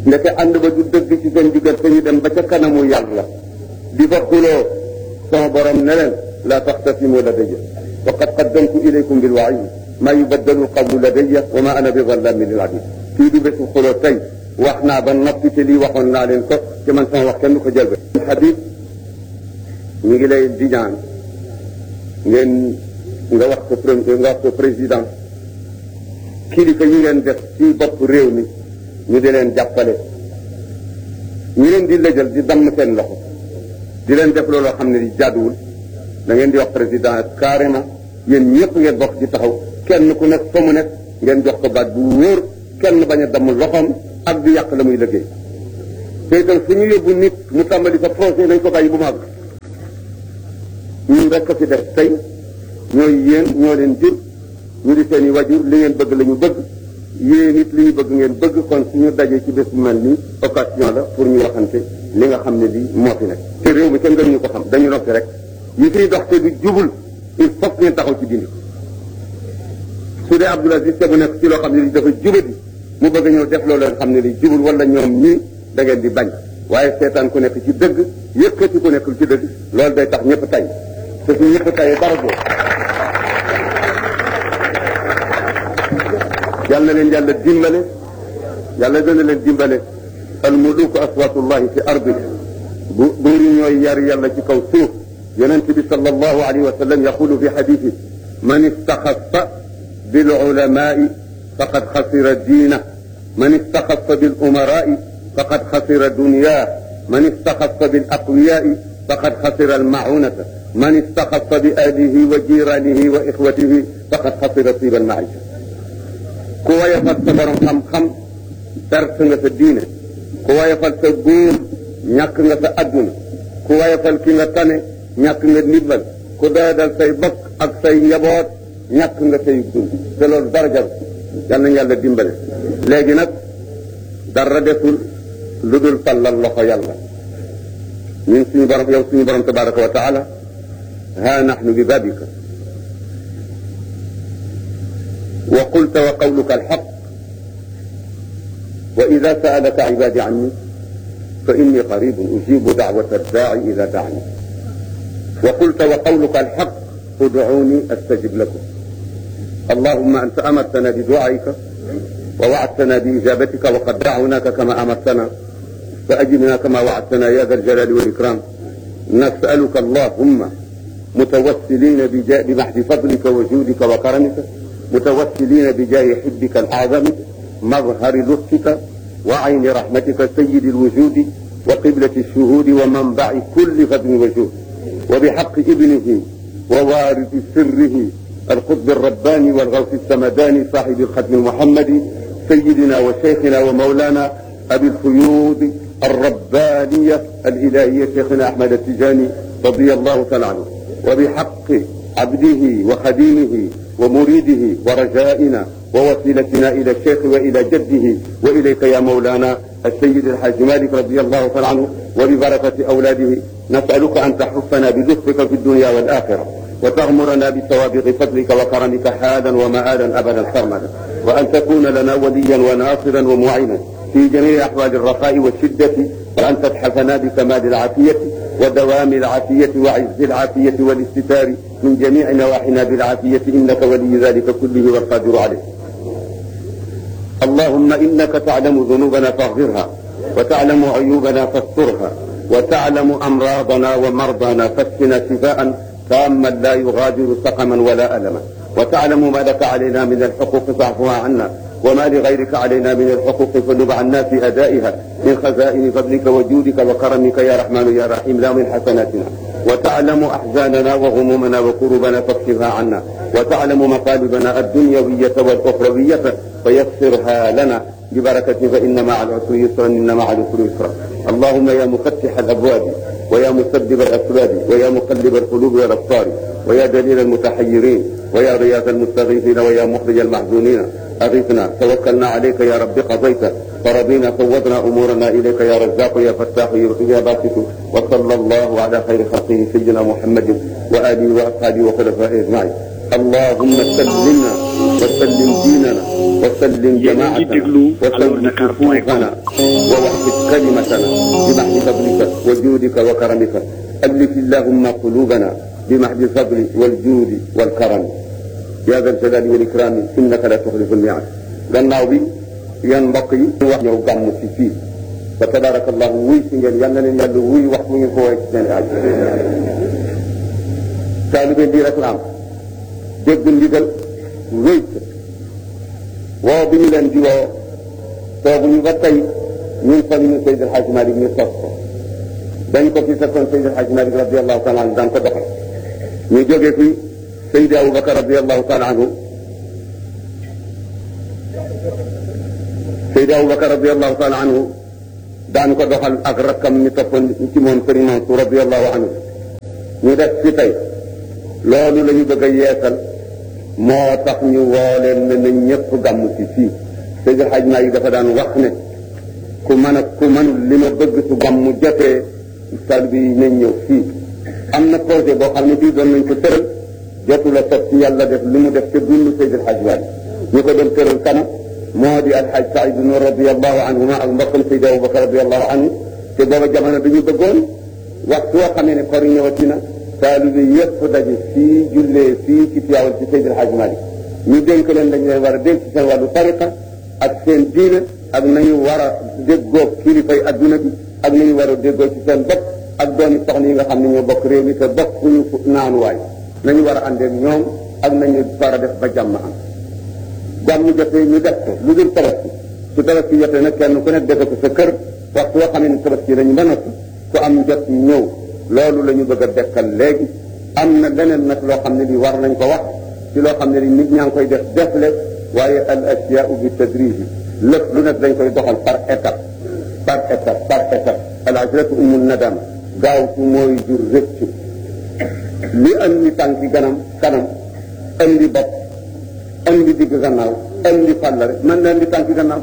ndeke ànd ba du dëgg ci seen diggante ñu dem ba ca kanamu yàlla di fa xuloo sama borom ne leen laa taxtasimu ladayya wa qad qaddamtu ilaykum bil wa'iid maa yubaddalu qawlu ladayya wa maa ana bi zallamin lil abid fii du bésu xuloo tey wax naa ba noppi te lii waxoon naa leen ko ci man sama wax kenn du ko jël ba Habib ñu ngi lay di ñaan ngeen nga wax ko nga wax ko président kilifa yi ngeen def ci bopp réew mi ñu di leen jàppale ñu leen di lëjal di damm seen loxo di leen def looloo xam ne di jàdduwul da ngeen di wax président carrément yéen ñëpp ngeen bokk ci taxaw kenn ku nekk fa mu nekk ngeen jox ko baat bu wóor kenn bañ a damm loxoom ak di yàq la muy liggéey te itam fu ñu yóbbu nit mu tàmbali sa projet nañ ko bàyyi bu mag ñun rek ko fi def tey ñooy yéen ñoo leen jur ñu di seen i wajur li ngeen bëgg la ñu bëgg yéen it li ñu bëgg ngeen bëgg kon suñu dajee ci bés bu mel nii occasion la pour ñu waxante li nga xam ne lii moo fi nekk te réew mi kenn gënuñu ko xam dañu noppi rek yi fiy dox te du jubul il faut que ngeen taxaw ci dindi su dee Abdoul Aziz te mu nekk ci loo xam ne li dafa jubadi mu bëgg ñëw def loolu leen xam ne li jubul wala ñoom ñii da ngeen di bañ waaye seetaan ku nekk ci dëgg yëkkati ku nekkul ci dëgg loolu day tax ñëpp tay te su ñëpp tayee dara boobu yàlla na leen yàlla dimbale yàlla dana leen dimbale al muluku aswatullahi fi ardi bu buur yi ñooy yar yàlla ci kaw suuf yonent bi sallallahu alayhi wa sallam yaqulu fi xadiisi man istaxassa bil ulamaai faqad xasira diina man istaxassa bil umaraai faqad xasira dunyaa man istaxassa bil aqwiyaai faqad xasira al maunata man istaxassa bi ahlihi wa jiranihi wa ixwatihi faqad xasira tiiba al maisha ku wayafal sa borom xam-xam perte nga sa diine ku wayafal sa góor ñàkk nga sa adduna ku wayafal ki nga tane ñàkk nga ndimbal ku doyadal say bokk ak say njaboot ñàkk nga say dund te loolu dara jar yal nañu yàlla dimbale léegi nag dara desul lu dul fallal loxo yàlla ñun suñu borom yow suñu borom tabaraka wa taala ha nahnu bi babika وقلت وقولك الحق وإذا سألك عبادي عني فإني قريب أجيب دعوة الداعي إذا دعني وقلت وقولك الحق ادعوني أستجب لكم اللهم أنت أمرتنا بدعائك ووعدتنا بإجابتك وقد دعوناك كما أمرتنا فأجبنا كما وعدتنا يا ذا الجلال والإكرام نسألك اللهم متوسلين بمحض فضلك وجودك وكرمك متوسلين بجاه حبك الأعظم مظهر لطفك وعين رحمتك سيد الوجود وقبلة الشهود ومنبع كل فضل وجود وبحق ابنه ووارث سره القطب الرباني والغوث السمداني صاحب الختم المحمدي سيدنا وشيخنا ومولانا أبي الفيوض الربانية الإلهية شيخنا أحمد التجاني رضي الله تعالى عنه وبحق عبده وخديمه ومريده ورجائنا ووسيلتنا إلى الشيخ وإلى جده وإليك يا مولانا السيد الحاج مالك رضي الله تعالى عنه وببركة أولاده نسألك أن تحفنا بلطفك في الدنيا والآخرة وتغمرنا بسوابق فضلك وكرمك حالا ومآلا أبدا سرمدا وأن تكون لنا وليا وناصرا ومعينا في جميع أحوال الرخاء والشدة وأن تتحفنا بكمال العافية ودوام العافية وعز العافية والاستتار من جميع نواحينا بالعافية إنك ولي ذلك كله والقادر عليه اللهم إنك تعلم ذنوبنا فاغفرها وتعلم عيوبنا فاسترها وتعلم أمراضنا ومرضانا فاشفنا شفاء تاما لا يغادر سقما ولا ألما وتعلم ما لك علينا من الحقوق فاعفها عنا وما لغيرك علينا من الحقوق فنب عنا في أدائها من خزائن فضلك وجودك وكرمك يا رحمن يا رحيم لا من حسناتنا وتعلم أحزاننا وغمومنا وكربنا فاكشفها عنا وتعلم مطالبنا الدنيوية والأخروية فيسرها لنا ببركة فإن مع العسر يسرا إن مع العسر يسرا اللهم يا مفتح الأبواب ويا مسبب الأسباب ويا مقلب القلوب والأبصار ويا دليل المتحيرين ويا رياض المستغيثين ويا مخرج المحزونين أغثنا توكلنا عليك يا رب قضيت فرضينا فوضنا أمورنا إليك يا رزاق يا فتاح يا باسط وصلى الله على خير خلقه سيدنا محمد وآله وأصحابه وخلفائه أجمعين اللهم سلمنا وسلم ديننا وسلم جماعتنا وسلم صفوفنا ووحد كلمتنا بمحض فضلك وجودك وكرمك ألف اللهم قلوبنا بمحض الفضل والجود والكرم يا ذا الجلال والإكرام إنك لا تخلف الميعاد gannaaw bi yan mbokk yi ñu wax ñëw gàmm si fii fa tabarakallahu wuy si ngeen yal na leen yàlla wuy wax mu ngi ko woy ci seen aaj taalibe lii rek la am dégg ndigal wéy woo bi ñu leen di woo tooguñu ba tey ñun fan ñu Seydi El Hadji Malick ñu sos ko dañ ko fi fekkoon Seydi El Hadji Malick radiallahu taala anhu daan ko doxal ñu jógee fi Seydi Aboubacar radiallahu taala anhu Seydi Aboubacar radiallahu taala anhu daan ko doxal ak rakkam ñu toppoon ci moom Sëriñ Mansour radiallahu anhu ñu def fi tey loolu la ñu bëgg a yeesal moo tax ñu woo leen ne na ñëpp gàmm ci fii Seydi Hadj Malick dafa daan wax ne ku mën a ku mënul li ma bëgg su gàmm jotee sal bi nañ ñëw fii am na projet boo xam ne bii doon nañ ko tëral jotu la sot ci yàlla def li mu def te dund Seydi Hadj Malick ñu ko doon tëral kana moo di alxaj Saïd Nour radiallahu anhuma ak mbokkam Seydi Aboubacar radiallahu anhu te booba jamono dañu bëggoon waxtu woo xamee ne kor ñëwati na taalibe yëpp daje fii jullee fii ci Tiwaawan ci Seydi El Hadji Malick ñu dénk leen dañu leen war a dénk ci seen wàllu tariqa ak seen diine ak nañu war a déggoo kilifay adduna bi ak nañu war a déggoo ci seen bopp ak doomi soxna yi nga xam ne ñoo bokk réew mi te bokkuñu naanuwaay nañu war a àndeek ñoom ak nañu war a def ba jàmm am jàmm jotee ñu def ko lu dul tabaski su tabaski jotee nag kenn ku nekk defe ko sa kër waxtu woo xam ne tabaski lañu ba noppi ku am jot ñëw loolu la ñu bëgg a dekkal léegi am na leneen nag loo xam ne li war nañ ko wax ci loo xam ne li nit ñaa ngi koy def defle waaye al asiyaau bi tadriji lépp lu nekk dañ koy doxal par étape par étape par étape al ajratu umul nadam gaawtu mooy jur rëccu li andi tànki ganam kanam andi bopp andi digg gannaaw andi fàllare man na andi tànki gannaaw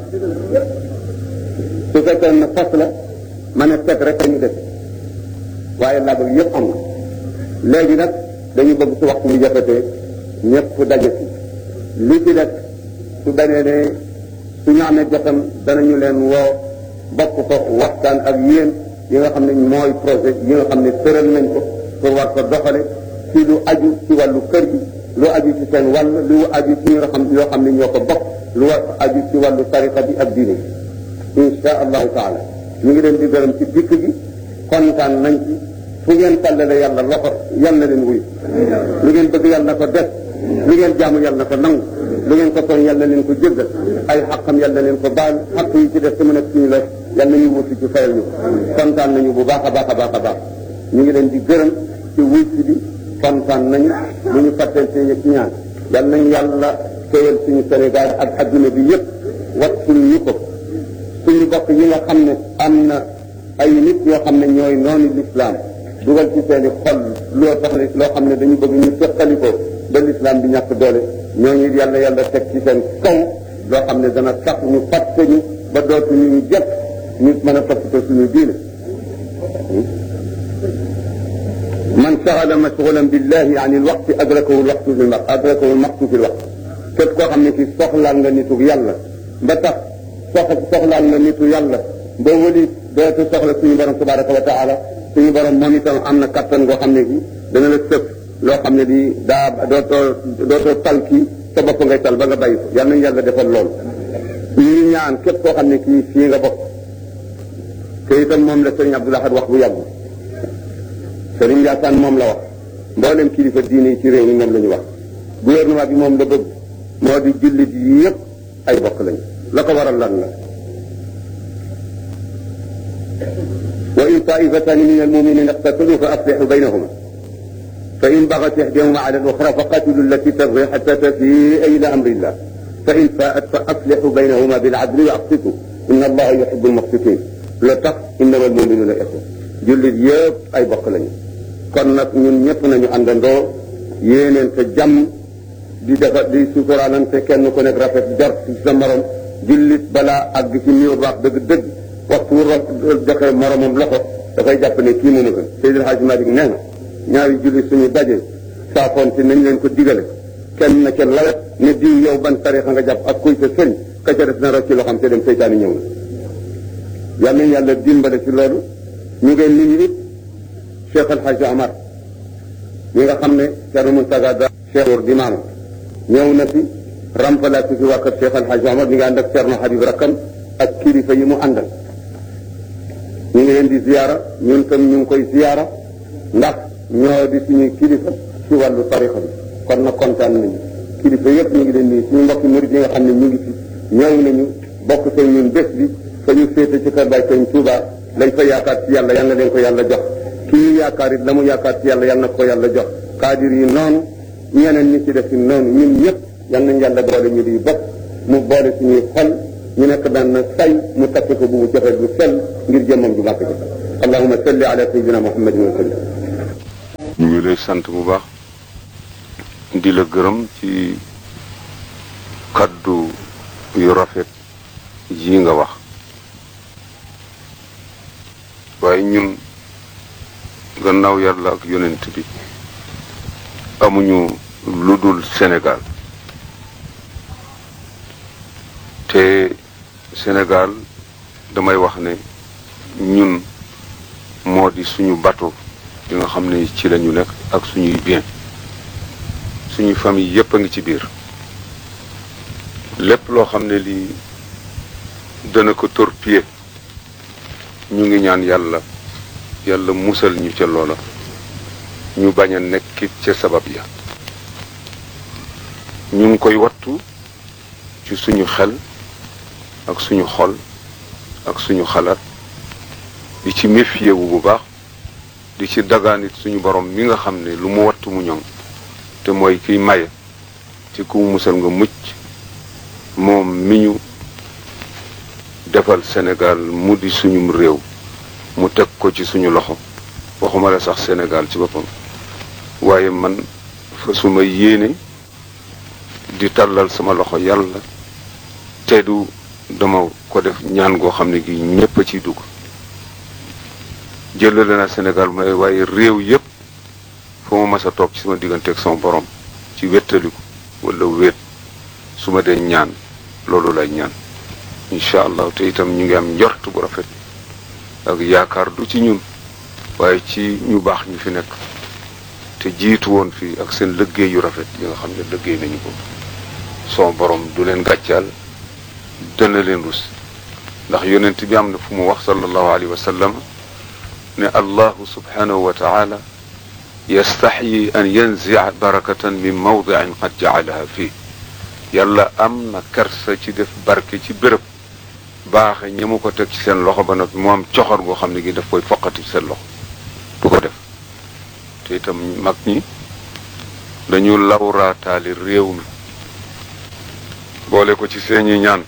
su fekkee na fas la ma ne teg rek ñu def waaye laabag yëpp am na léegi nag dañu bëgg su waxtu bi jafetee ñëpp daje ci li ci def su benee ne su ñu amee jotam danañu leen woo bokk ko waxtaan ak yéen yi nga xam ne mooy projet yi nga xam ne tëral nañ ko pour war ko doxale ci lu aju ci wàllu kër gi lu aju ci seen wàll lu aju ci ñoo xam yoo xam ne ñoo ko bokk lu war aju ci wàllu tariqa bi ak diine bi insha allahu taala ñu ngi leen di gërëm ci dikk gi kontaan nañ ci fu ngeen tàllale yàlla loxo yal na leen wuyu lu ngeen bëgg yàlla na ko def lu ngeen jaamu yàlla na ko nangu lu ngeen ko tooñ yàlla na leen ko jéggal ay xaqam yàlla na leen ko baal xaq yi ci def te mu nekk suñu la yàlla nañu wuti ci fayal ñu kontaan nañu bu baax a baax a baax a baax ñu ngi leen di gërëm ci wuy si bi kontaan nañu lu ñu fàtteel seen ci ñaan yàlla nañu yàlla téyal suñu Sénégal ak adduna bi yëpp wat suñu ñu ko suñu bokk yi nga xam ne am na ay nit yoo xam ne ñooy noonu lislaam dugal ci seeni xol loo tax loo xam ne dañu bëgg ñu sëqali ko ba lislaam bi ñàkk doole ñooñu yàlla yàlla teg ci seen kaw loo xam ne dana tax ñu fàtte ñu ba dootuñu ñu jot ñu mën a toppatoo suñu diine man saxala mashgulan billahi an il waqti adrakahu lwaqtu fi lmaq adrakahu lmaqtu fi lwaqt képp koo xam ne kii soxlaal nga nitu yàlla ba tax sox soxlaal nga nitu yàlla ba wëli dootu soxla suñu borom tabaraka wa taala suñu borom moom itam am na kattan goo xam ne gi dana la sëf loo xam ne di daa dootoo dootoo tal kii sa bopp ngay tal ba nga bàyyi ko yal nañu yàlla defal lool ñu ñaan képp koo xam ne kii fii nga bokk te itam moom la sëriñ Abdoul Ahad wax bu yàgg sëriñ Yaasaan moom la wax mboolem kilifa diine yi ci réew mi moom la ñu wax gouvernement bi moom la bëgg moo di jullit yi yëpp ay bokk lañu la ko waral lan la wa in taifatani min almuminina iqtatalu fa aslixu baynahuma fa in bagat ihdahuma ala al-uxra fa qatilu allati tabgi xata tafia ila amri illah fa in faat fa aslixu baynahuma bilcadli wa aqsitu inna allaha yuxibu almuqsitin la tax innama almuminuna ixwa jullit yëpp ay bokk lañu kon nag ñun ñëpp nañu àndandoo yéeneen te jàmm di defar di suturaalante kenn ku nekk rafet jort ci sa morom jullit balaa àgg ci niveau baax dëgg-dëgg waxtu wu joxe moromam loxo dafay jàpp ne kii moom a gën Seydil Hadji Malick nee na ñaari jullit suñu daje saafoonte nañ leen ko digale kenn na ca lawet ne diw yow ban tarixa nga jàpp ak kuy sa sëriñ ka ca def na rocc loo xam te dem seytaani ñëw na yal nañu yàlla dimbale ci loolu ñu ngeen nit ñi it Cheikh El Hadj Amar ñi nga xam ne Thierno Moustapha Da Cheikh di maama ñëw na fi remplacé fi waa kër Cheikh El Hadj Amar ñu ngi ànd ak Thierno Habib Rakam ak kilifa yi mu àndal ñu ngi leen di ziyaara ñun tam ñu ngi koy ziyaara ndax ñoo di suñuy kilifa ci wàllu tarixa bi kon nag kontaan nañu kilifa yëpp ñu ngi leen nii suñu mbokki murid yi nga xam ne ñu ngi fi ñëw nañu bokk seen ñun bés bi fa ñu féete ci kër Baay Sëñ Tuuba lañ fa yaakaar ci yàlla yal na leen ko yàlla jox kii ñu yaakaar it la mu yaakaar ci yàlla yal na ko yàlla jox kaadir yi noonu ñeneen ñi ci def noonu ñun ñëpp yal nañ yàlla boole ñu di bokk mu boole suñuy xol ñu nekk daan na say mu takk ko bu mu joxe bu sell ngir jëmmam ju màkk ji allahuma salli ala sayyidina muhammadin wa sallam ñu ngi lay sant bu baax di la gërëm ci kaddu yu rafet yi nga wax waaye ñun gannaaw yàlla ak yonent bi amuñu lu dul Sénégal te Sénégal damay wax ne ñun moo di suñu bateau yi nga xam ne ci la ñu nekk ak suñuy bien suñu famille yépp a ngi ci biir lépp loo xam ne lii dana ko torpiller ñu ngi ñaan yàlla yàlla musal ñu ca loola ñu bañ a nekkit ca sabab ya ñu ngi koy wattu ci suñu xel ak suñu xol ak suñu xalaat di ci méfier wu bu baax di ci dagaanit suñu borom mi nga xam ne lu mu wattu mu ñoŋ te mooy kiy maye ci ku mu musal nga mucc moom mi ñu defal Sénégal mu di suñum réew mu teg ko ci suñu loxo waxuma la sax Sénégal ci boppam waaye man fa suma yéene di tàllal sama loxo yàlla te du dama ko def ñaan goo xam ne gi ñépp a ciy dugg jëlale na Sénégal may waaye réew yépp fa ma mas a toog ci sama digganteeg sama borom ci wéttaliku wala wéet su ma dee ñaan loolu lay ñaan incha allah te itam ñu ngi am njort bu rafet ak yaakaar du ci ñun waaye ci ñu baax ñu fi nekk te jiitu woon fii ak seen liggéey yu rafet yi nga xam ne liggéey nañu ko son borom du leen gàccaal dana leen rus ndax yonent bi am na fu mu wax sallallahu alayhi wa sallam ne allahu subhanahu wa taala yastaxyi an yanzia barakatan min mawdiin qad jacalaha fii yàlla am na kersa ci def barke ci béréb baaxe ñi mu ko teg ci seen loxo ba noppi mu am coxor goo xam ne gi daf koy foqati ci seen loxo du ko def te itam mag ñi dañu lawraataali réew mi boole ko ci seeni ñaan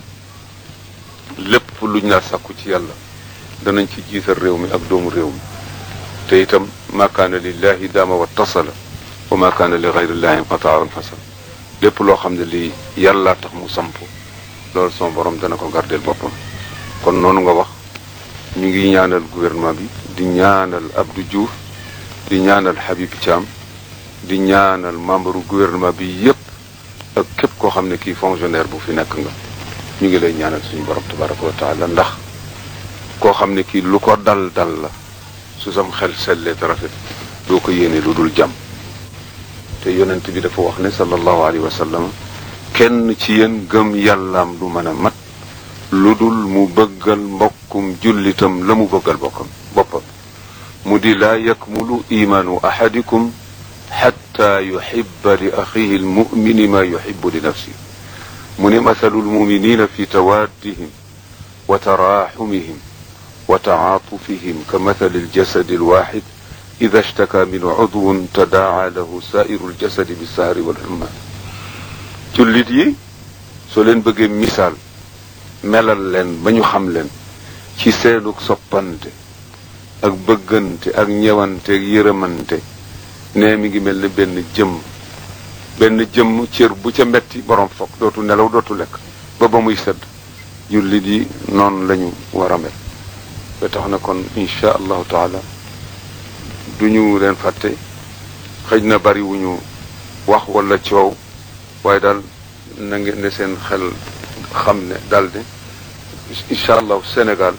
lépp luñ la sàkku ci yàlla danañ ci jiital réew mi ak doomu réew mi te itam ma kaana lillahi daama wa tasala wa ma kaana li gayrillahi inqataa anfasal lépp loo xam ne lii yàlla tax mu samp loolu son borom dana ko gardeel boppam kon noonu nga wax ñu ngi ñaanal gouvernement bi di ñaanal Abdou Diouf di ñaanal Habib Thiam di ñaanal membre gouvernement bi yépp ak képp koo xam ne kii fonctionnaire bu fi nekk nga ñu ngi lay ñaanal suñu borom tabaraka wa taala ndax koo xam ne kii lu ko dal dal la su sam xel sellee te rafet doo ko yéene lu dul jàmm te yonent bi dafa wax ne sallallahu alayhi wa sallam kenn ci yéen gëm yàllaam du mën a mat lu dul mu bëggal mbokkum jullitam la mu bëggal bokkam boppam mu di laa yakmulu imaanu ahadikum xatta yuhibba li axihi almumini ma yuhibbu li nafsi mu ne mathalu almuminina fi tawaddihim wa taraxumihim wa tacaatufihim ka mathali aljasadi alwaxid ida ishtaka min cudwun tadaaca lahu saairu aljasadi bisahari walxumma jullit yi soo leen bëggee misaal melal leen ba ñu xam leen ci seenug soppante ak bëggante ak ñewante ak yërëmante ne mi ngi mel ne benn jëmm benn jëmm cër bu ca metti borom foog dootu nelaw dootu lekk ba ba muy sedd jullit yi noonu lañu war a mel ba tax na kon insha allahu taala duñu leen fàtte xëj na bari wuñu wax wala coow waaye daal na ngeen ne seen xel xam ne daal ne incha allah Sénégal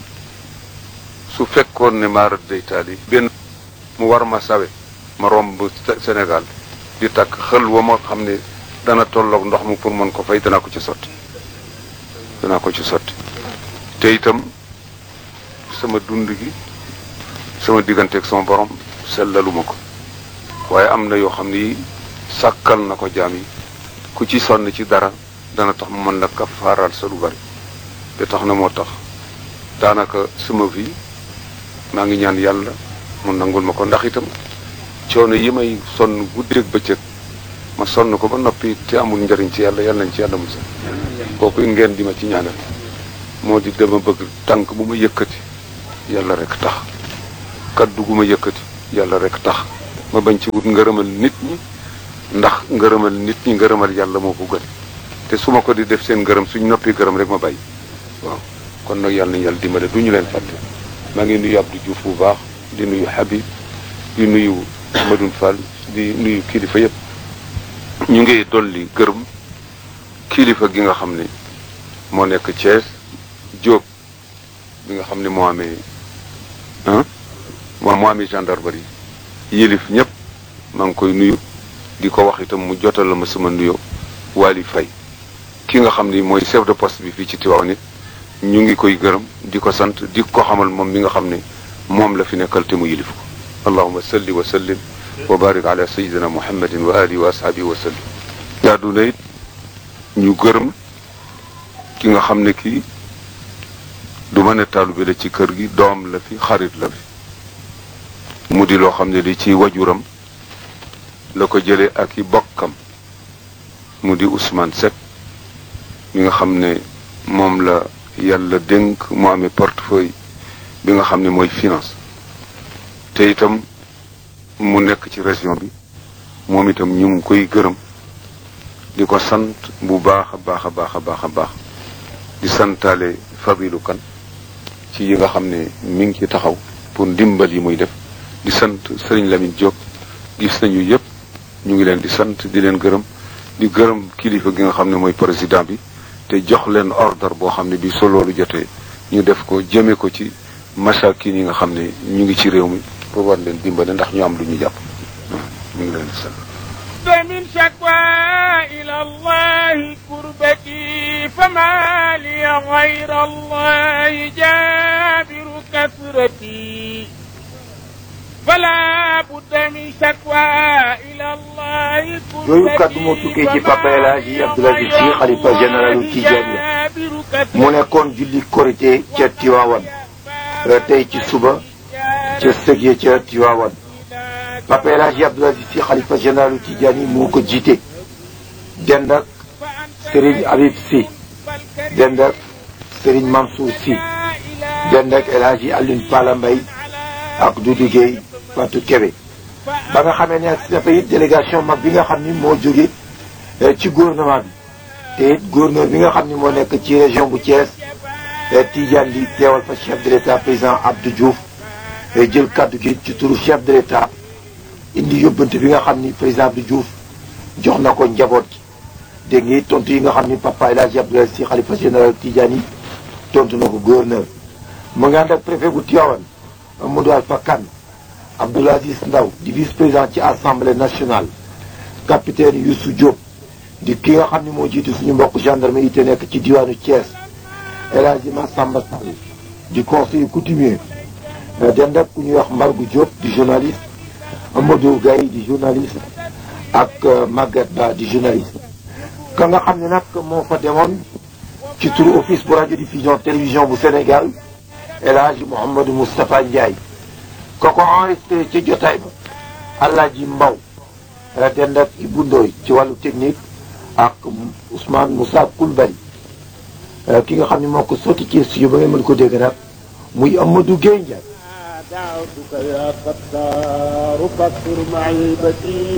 su fekkoon ne maarat day taal yi benn mu war ma sawe ma romb Sénégal di takk xël wa ma xam ne dana tolloog ndox mu pour mën ko fay danaa ko ci sotti danaa ko ci sotti te itam sama dund gi sama digganteeg sama borom sellaluma ko waaye am na yoo xam ne yi sàkkal na ko jaam yi ku ci sonn ci dara dana tax mu mën la kafaaral sa lu bari te tax na moo tax daanaka sama vie maa ngi ñaan yàlla mu nangul ma ko ndax itam coono yi may sonn guddeeg bëccëg ma sonn ko ba noppi te amul njëriñ ci yàlla yàlla nañ ci yàlla musal kooku ngeen di ma ci ñaanal moo di dama bëgg tànk bu ma yëkkati yàlla rek tax kaddu gu ma yëkkati yàlla rek tax ma bañ ci wut ngërëmal nit ñi ndax ngërëmal nit ñi ngërëmal yàlla moo ko gën te su ma ko di def seen ngërëm suñ noppi gërëm rek ma bàyyi waaw kon nag yàlla nañ yàlla dimbale du ñu leen fàtte maa ngi nuyu Abdou Diouf bu baax di nuyu Habib di nuyu Amadou Fall di nuyu kilifa yëpp ñu ngi dolli gërëm kilifa gi nga xam ne moo nekk Thiès Diop bi nga xam ne moo amee ah moo moo amee gendarmerie yilif ñëpp maa ngi koy nuyu di ko wax itam mu jotal la ma sama nuyoo Waly Faye ki nga xam ni mooy chef de poste bi fii ci Tivaouane nit ñu ngi koy gërëm di ko sant di ko xamal moom mi nga xam ne moom la fi nekkal te mu yilif ko allahuma salli wa sallim wa barik ala sayidina muhammadin wa alihi wa ashaabihi wa sallim jaadu na it ñu gërëm ki nga xam ne kii du ma ne taalibe la ci kër gi doom la fi xarit la fi mu di loo xam ne li ci wajuram la ko jëlee ak i bokkam mu di Ousmane Seck mi nga xam ne moom la yàlla dénk mu amee portefeuille bi nga xam ne mooy finance te itam mu nekk ci région bi moom itam ñu ngi koy gërëm di ko sant bu baax a baax a baax a baax a baax di santaale Fadilou Kane ci yi nga xam ne mi ngi ci taxaw pour ndimbal yi muy def di sant Serigne Lamine Diop gis nañu yëpp ñu ngi leen di sant di leen gërëm di gërëm kilifa gi nga xam ne mooy président bi te jox leen ordre boo xam ne bi so loolu jotee ñu def ko jëme ko ci masakin yi nga xam ne ñu ngi ci réew mi pour war leen dimbale ndax ñu am lu ñu jàpp ñu ngi leen di sant من شكوى إلى الله كربتي فما لي غير الله جابر كثرتي فلا بد من شكوى إلى الله yooyu kàddu moo tukkee ci papa El Hadji Abdoul Aziz Sy xalifa généralu Tidiane mu nekkoon julli korité ca Tiwaawan tey ci suba ca sëg ya ca Tiwaawan papa El Hadji Abdoul Aziz Sy xalifa généralu Tidiane yi moo ko jiite dend ak Serigne Habib Sy dend ak Serigne Mansour Sy dend ak El Hadji Alioune Pala Mbaye ak Doudou Gueye Fatou Kébé ba nga xamee ne ak dafa it délégation mag bi nga xam ni moo jóge ci gouvernement bi te it gouverneur bi nga xam ni moo nekk ci région bu Thiès Tidiane di teewal fa chef de l'état président Abdou Diouf jël kaddu gi ci turu chef de l'état indi yóbbante bi nga xam ni président Abdou Diouf jox na ko njaboot gi dégg nga tontu yi nga xam ni papa El Hadji Abdoul Aziz Sy xalifa général Tidiane yi tontu na ko gouverneur mu ngi ànd ak préfet bu Tivaouane Amadou Alpha Kane Abdoul Aziz Ndaw di vice président ci assemblée nationale capitaine Youssou Diop di ki nga xam ni moo jiitu suñu mbokk gendarme yi te nekk ci diwaanu Thiès El Hadji Massamba Sall di conseiller coutumier dend ak ku ñuy wax Mbargu Diop di journaliste Amadou Gaye di journaliste ak Maguette Ba di journaliste ka nga xam ne nag moo fa demoon ci turu office bu radio diffusion télévision bu Sénégal El Hadji Mouhamadou Moustapha Ndiaye ko ko enregistré ci jotaay ba Alaaji Mbaw dend ak Ibou Ndoy ci wàllu technique ak Ousmane Moussa Koulibaly ki nga xam ne moo ko sotti ci studio ba ngeen mën ko dégg nag muy Amadou Gueye Ndiaye دعوتك يا ستار فاغفر معيبتي